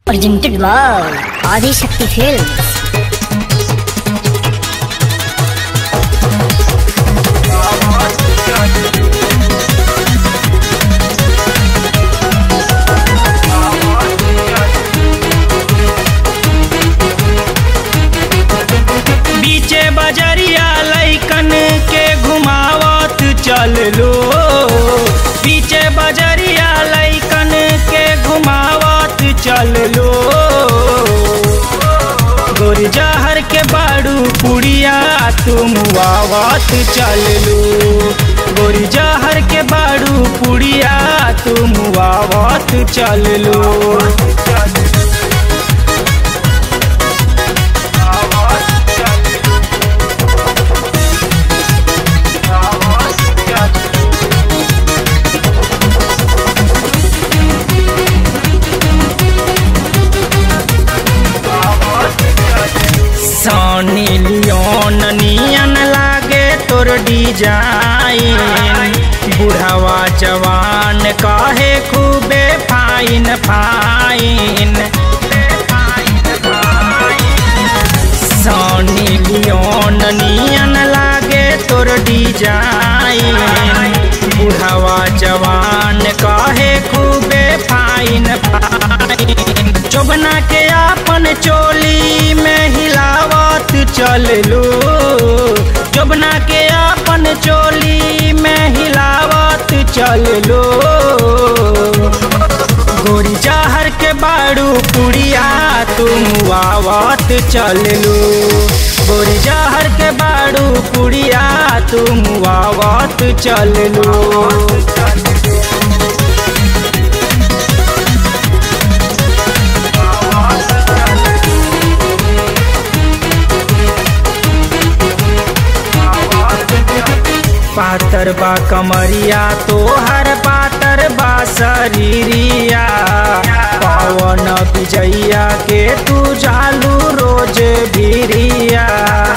Presented by Adi Shakti Films. बीचे बजरिया लैकन के घुमावत चल लो बीचे बजरिया लैकन के घुमावत चल लो गोरी जहर के बाड़ू पुड़िया तुम वावत चल लो गोरी जहर के बाड़ू पुड़िया तुम वावत चल लो सोनी लियोन नियन लागे तोर डिजाइन बुढ़ावा जवान काहे खूबे फाइन फाइन सोनी लियोन नियन लागे तोर डिजाइन बुढ़ावा जवान काहे खूबे फाइन फाइन चोबना के आपन चोली में हिलावत चल लो चोबना के आपन चोली में हिलावत चल लो गोरी चाहर के बाड़ू पुड़िया तुम आवत चल लो गोरी चाहर के बाड़ू पुड़िया तुम आवत चल लो पातर बा कमरिया तोहर पातर बा शरीरिया पवन विजैया के तू जालू रोज भीरिया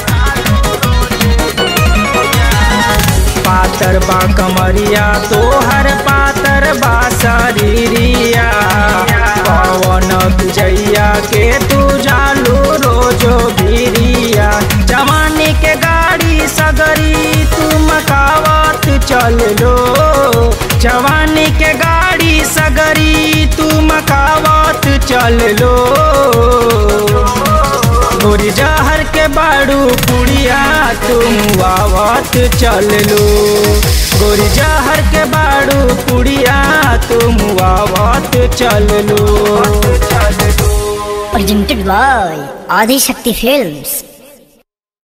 पातर बा कमरिया तोहर पातर बा शरीरिया पवन विजैया के तू जालू रोज भीरिया जवानी के गाड़ी सगरी तू मकावत चल लो जवानी के गाड़ी सगरी तू मकावत चल लो गोरी जहर के बाड़ू पुड़िया तुम आवत चल लो गोरी जहर के बाड़ू पुड़िया तुम आवत चल लो Presented by Adi Shakti Films.